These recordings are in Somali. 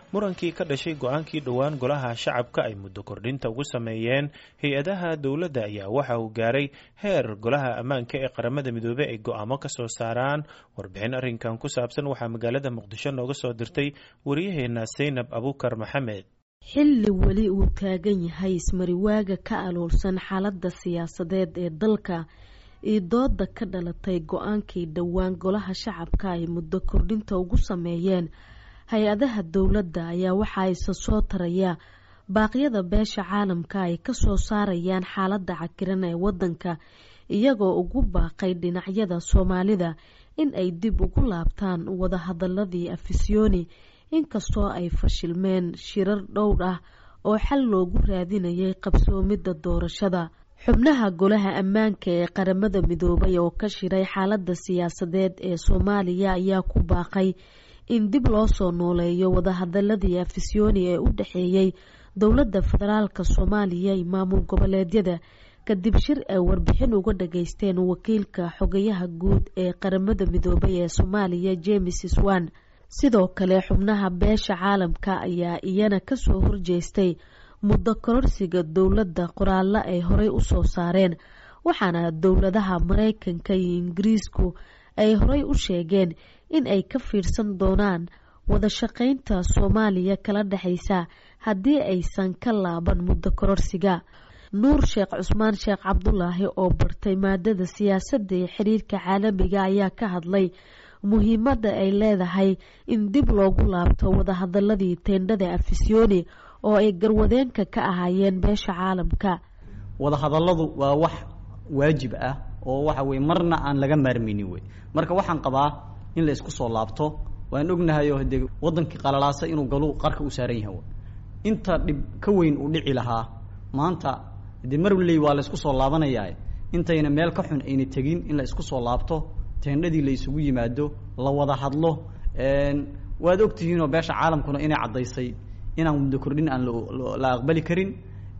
murankii ka dhashay go-aankii dhowaan golaha shacabka ay muddo kordhinta ugu sameeyeen hay-adaha dowladda ayaa waxa uu gaaray heer golaha ammaanka ee qaramada midoobey ay go-aamo ka soo saaraan warbixin arrinkan ku saabsan waxaa magaalada muqdisho nooga soo dirtay waryaheena saynab abuukar maxamed xilli weli uu taagan yahay ismariwaaga ka aloolsan xaaladda siyaasadeed ee dalka iyo dooda ka dhalatay go-aankii dhowaan golaha shacabka ay muddo kordhinta ugu sameeyeen hay-adaha dowladda ayaa waxaa isa soo taraya baaqyada beesha caalamka ay kasoo saarayaan xaaladda cakiran ee wadanka iyagoo ugu baaqay dhinacyada soomaalida in ay dib ugu laabtaan wadahadaladii afisyooni inkastoo ay fashilmeen shirar dhowr ah oo xal loogu raadinayay qabsoomidda doorashada xubnaha golaha ammaanka ee qaramada midoobay oo ka shiray xaaladda siyaasadeed ee soomaaliya ayaa ku baaqay in dib loo soo nooleeyo wadahadaladii afisyooni ee u dhexeeyey dowladda federaalk soomaaliya iyo maamul goboleedyada kadib shir ay warbixin uga dhageysteen wakiilka xogayaha guud ee qaramada midoobay ee soomaaliya james swan sidoo kale xubnaha beesha caalamka ayaa iyana kasoo horjeestay muddo kororsiga dowladda qoraallo ay horey usoo saareen waxaana dowladaha mareykanka iyo ingiriisku ay horey u sheegeen in ay ka fiirsan doonaan wada shaqeynta soomaaliya kala dhexeysa haddii aysan ka laaban muddo kororsiga nuur sheekh cusmaan sheekh cabdulaahi oo bartay maadada siyaasadda ee xiriirka caalamiga ayaa ka hadlay muhiimadda ay leedahay in dib loogu laabto wadahadaladii teendhada afisyooni oo ay garwadeenka ka ahaayeen beesha caalamka wadahadalladu waa wax waajib ah oo waxa weye marna aan laga maarmaynin wey marka waxaan qabaa in la isku soo laabto waan ognahay oo dee wadankii qalalaasa inuu galu qarka u saaran yahay inta dhib ka weyn uu dhici lahaa maanta dee marley waa la isku soo laabanayaa intayna meel ka xun ayna tegin in la isku soo laabto teendhadii la isugu yimaado la wada hadlo waad ogtihiinoo beesha caalamkuna inay caddaysay inaan muddo kordhin aan la aqbali karin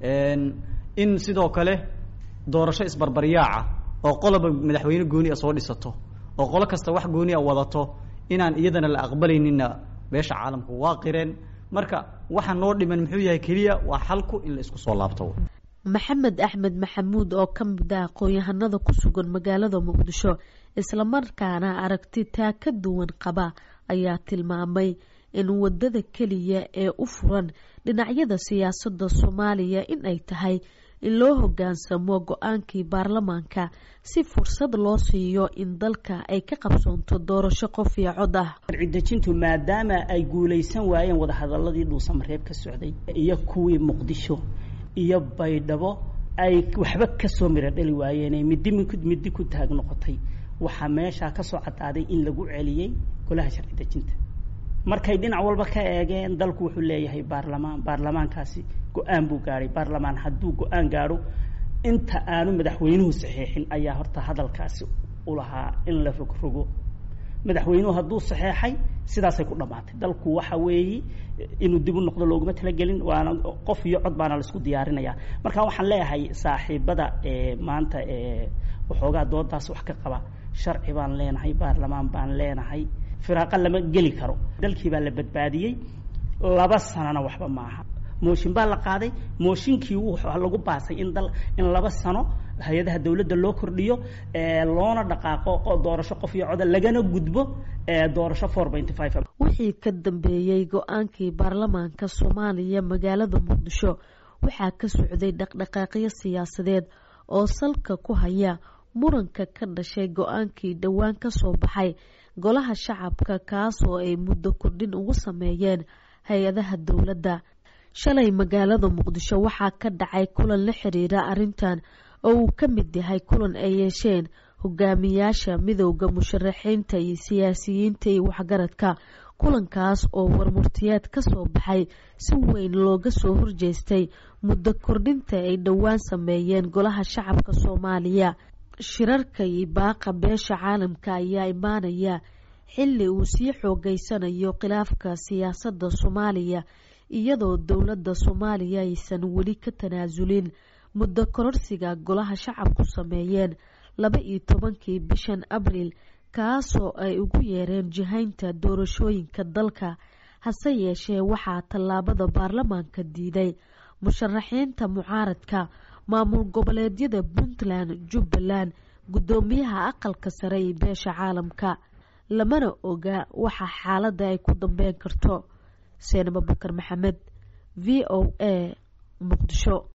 in sidoo kale doorasho isbarbaryaaca oo qoloba madaxweyne gooni a soo dhisato oo qolo kasta wax gooni a wadato inaan iyadana la aqbalayninna beesha caalamku waa qireen marka waxa noo dhiman muxuu yahay keliya waa xalku in la isku soo laabto maxamed axmed maxamuud oo ka mid ah aqoon-yahanada ku sugan magaalada muqdisho islamarkaana aragti taa ka duwan qaba ayaa tilmaamay in wadada keliya ee u furan dhinacyada siyaasadda soomaaliya in ay tahay in loo hogaansamo go-aankii baarlamaanka si fursad loo siiyo in dalka ay ka qabsoonto doorasho qof iyo cod ah sharci-dejintu maadaama ay guulaysan waayeen wadahadaladii dhuusamareeb ka socday iyo kuwii muqdisho iyo baydhabo ay waxba kasoo miro dhali waayeen midi midi ku taag noqotay waxaa meeshaa kasoo cadaaday in lagu celiyey golaha sharci dejinta markay dhinac walba ka eegeen dalku wuxuu leeyahay baarlamaan baarlamaankaasi go-aan buu gaadhay baarlamaan hadduu go-aan gaadho inta aanu madaxweynuhu saxeexin ayaa horta hadalkaasi ulahaa in la rogrogo madaxweynuhu hadduu saxeexay sidaasay ku dhammaatay dalku waxa weeye inuu dib u noqdo looguma talagelin waana qof iyo cod baana laisku diyaarinaya marka waxaan leeyahay saaxiibada maanta waxoogaa doodaas wax ka qaba sharci baan leenahay baarlamaan baan leenahay firaaqa lama geli karo dalkii baa la badbaadiyey laba sanana waxba maaha mooshin baa la qaaday mooshinkii waxaa lagu baasay in dal in laba sano hay-adaha dowladda loo kordhiyo loona dhaqaaqo doorasho qof iyo coda lagana gudbo doorasho four pointy five wixii ka dambeeyey go-aankii baarlamaanka soomaaliya magaalada muqdisho waxaa ka socday dhaqdhaqaaqyo siyaasadeed oo salka ku haya muranka ka dhashay go-aankii dhowaan kasoo baxay golaha shacabka kaas oo ay muddo kordhin ugu sameeyeen hay-adaha dowladda shalay magaalada muqdisho waxaa ka dhacay kulan la xiriira arrintan oo uu ka mid yahay kulan ay yeesheen hogaamiyaasha midowda musharaxiinta iyo siyaasiyiinta iyo waxgaradka kulankaas oo warmurtiyeed kasoo baxay si weyn looga soo horjeestay muddo kordhinta ay dhowaan sameeyeen golaha shacabka soomaaliya shirarka iyo baaqa beesha caalamka ayaa imaanaya xilli uu sii xoogeysanayo khilaafka siyaasadda soomaaliya iyadoo dowladda soomaaliya aysan weli ka tanaasulin muddo kororsiga golaha shacabku sameeyeen laba iyo tobankii bishan abriil kaasoo ay ugu yeereen jihaynta doorashooyinka dalka hase yeeshee waxaa tallaabada baarlamaanka diiday musharaxiinta mucaaradka maamul goboleedyada puntland jubbaland guddoomiyaha aqalka sare iyo beesha caalamka lamana oga waxa xaaladda ay ku dambeyn karto seenab abubakar maxamed v o a muqdisho